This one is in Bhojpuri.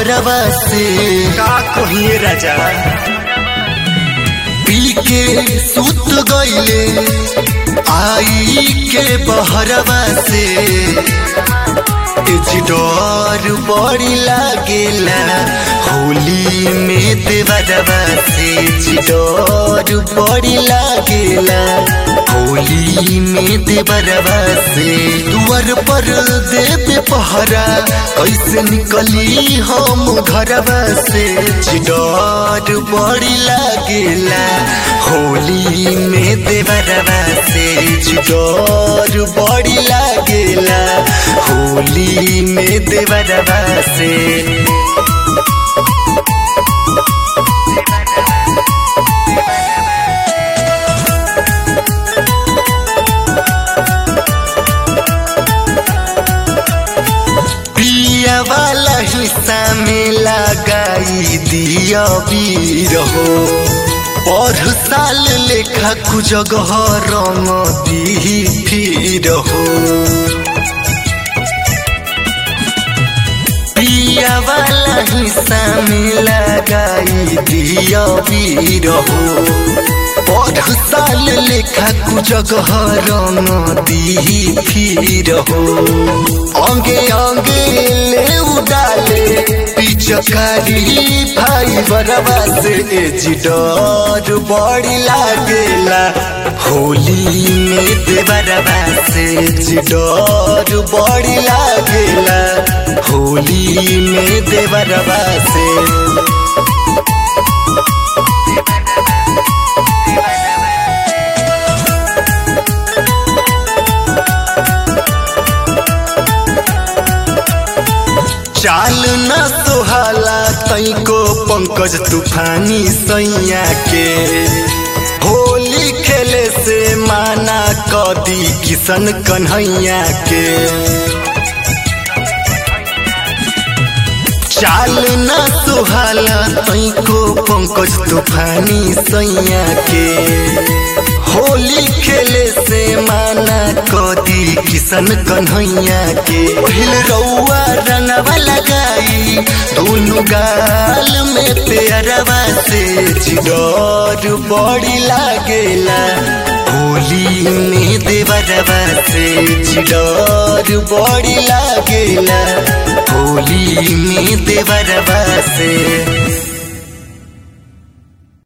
बहरवा से का कहिए राजा पी के सुत गईले आई के बहरवा से एजी डर बड़ी लागेला होली में देवरवा से एजी डर बड़ी लागेला होली में देवरवा से दुआर पर देवे पहरा कैसे निकली हम घरवा से एजी डर बड़ी लागेला होली में देवरवा से एजी डर बड़ी लागेला होली में देवरवा से पिया वाला हिस्सा में लगाई दिया वीर हो और साल लेखा कुजगह रंग दी फिर हो पिया वाला हिस्सा में लगाई दिया वीर हो और साल लेखा कुजगह रंग दी फिर हो अंगे अंगे ले उडाले पिचकारी भाई बरवा से एजी डर बड़ी लागेला होली में देवरवा से एजी डर बड़ी लागेला होली में देवरवा से चाल न सोहाला तैको पंकज तूफानी सैया के होली खेले से माना कदी किशन कन्हैया के चाल न सुहाला तैको पंकज तूफानी सैया के होली खेले से माना कदी किशन कन्हैया के पहिल रउआ रंगवा लगाई दोनों गाल में पेरवा से चिडर बड़ी लागेला होली में देवरवा से चिडर बड़ी लागेला होली में देवरवा से